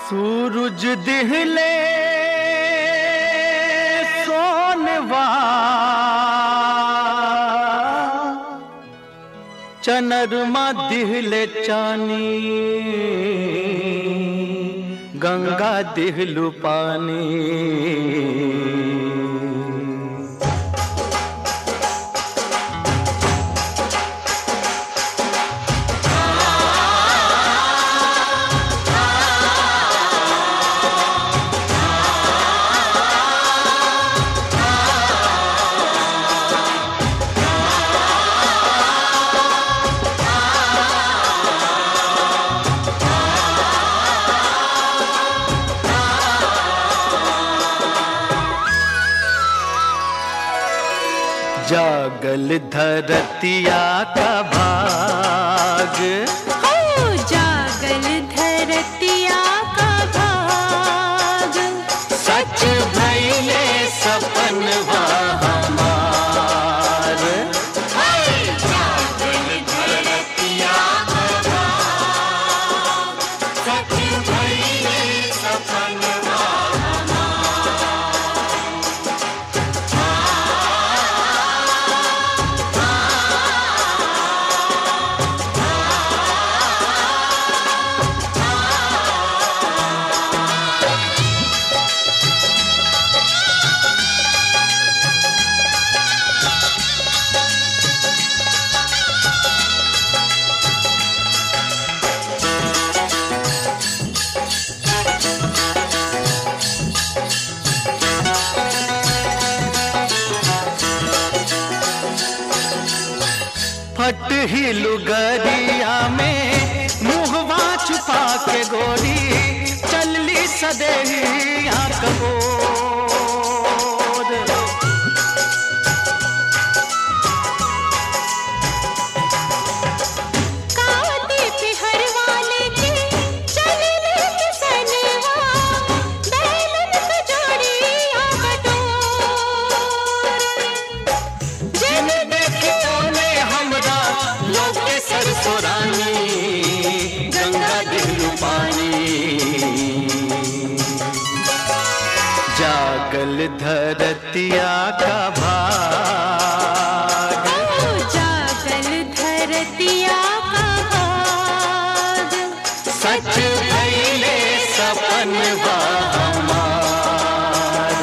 सूरज दिहले सोनवा चनरमा दिहले चानी गंगा दिहलु पानी जागल धरतिया का भाग हो जागल धरतिया का भाग सच भैले सपन हमार जागल धरतिया का भाग सच भइले सपन फट ही लुगरिया में मुहवा छुपा के गोरी चलली सदेहिया कबोर काटे पे हर वाले के चले ले किसनवा बैलन पे जोड़ी आ बटोर जिन देखो ने हमरा लोके सरसोरानी गंगा दिलु पानी जागल धरतिया का भाग ओ जागल धरतिया का भाग सच भैले सपन हमार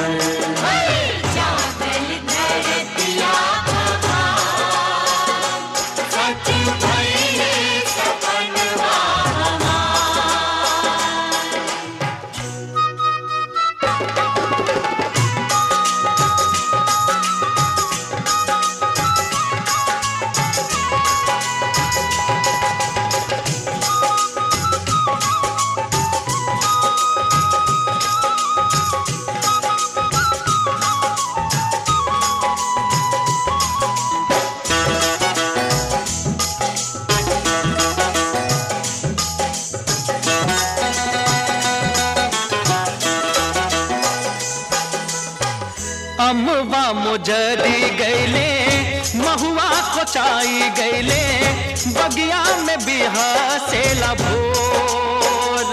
जागल धरतिया का भाग सच भइले सपनवा अमवा मुजरी गैले महुआ कोचाई गैले बगिया में बिहा से भोर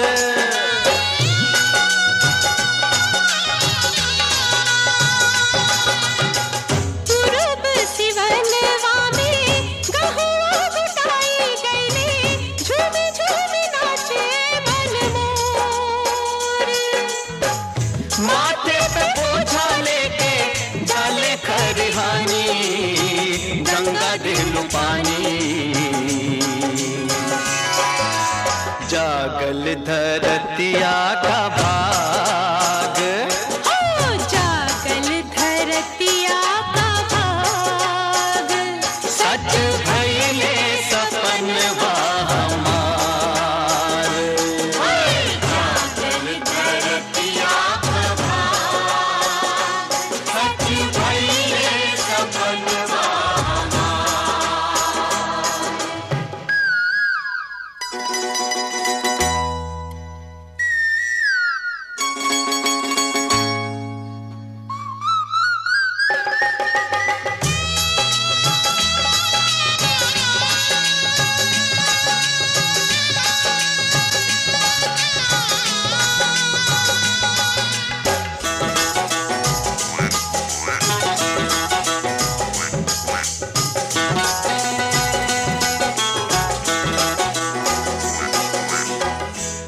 पूरब सिवनवा में गहुआ घुटाई गईले झूमे झूमे नाचे मनमोर माथे पे बोझा लेके जाले खरिहानी गंगा दिलु पानी जागल धरतिया का भाग हो जागल धरतिया का भाग सच भैले सपन हमार जागल धरतिया का भाग सच भइले सपनवा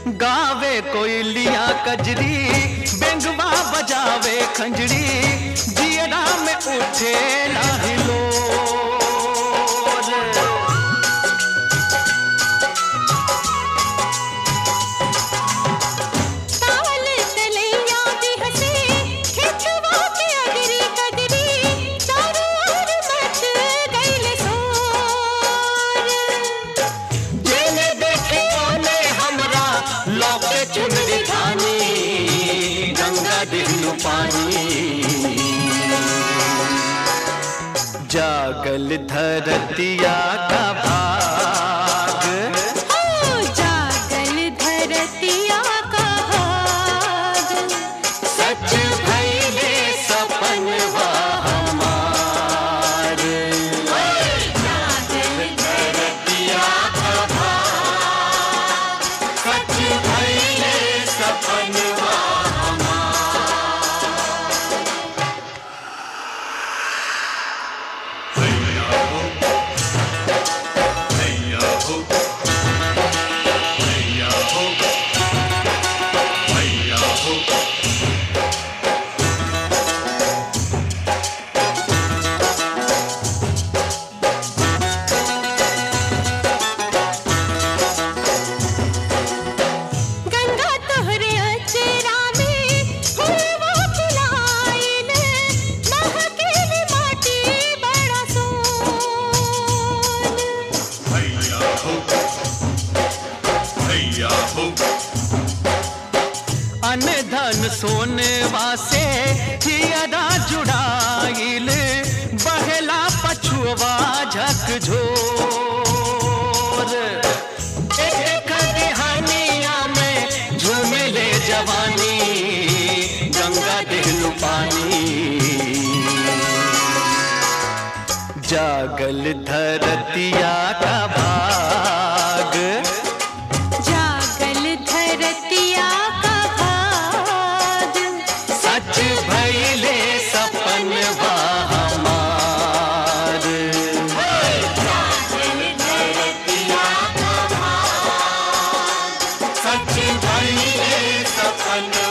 गावे कोयलिया कजरी बेंगवा बजावे खंजरी जियरा में उठे लाहिलो ताल तलैया भी हंसे खिचवा के अगरी कगरी चारों ओर मच गइल शोर जेने देखे ओने हमरा लौके चुनरी धानी गंगा दिलू पानी जागल धरतिया का भाग हो जागल धरतिया का भाग सच भइले सपन हमार जागल धरतिया का भाग सच भइले सपन गंगा तोहरे अचरा में फूलवा खिलाइल महकेल माटी बड़ा सोन अन धन सोनवा से हियरा जुड़ाइल बहला पछुआ झकझोर एक कहानिया में झूमिले जवानी गंगा दिलू पानी जागल धरतिया का भाग जागल धरतिया का भाग सच भइले सपन हमार सच भइले सपन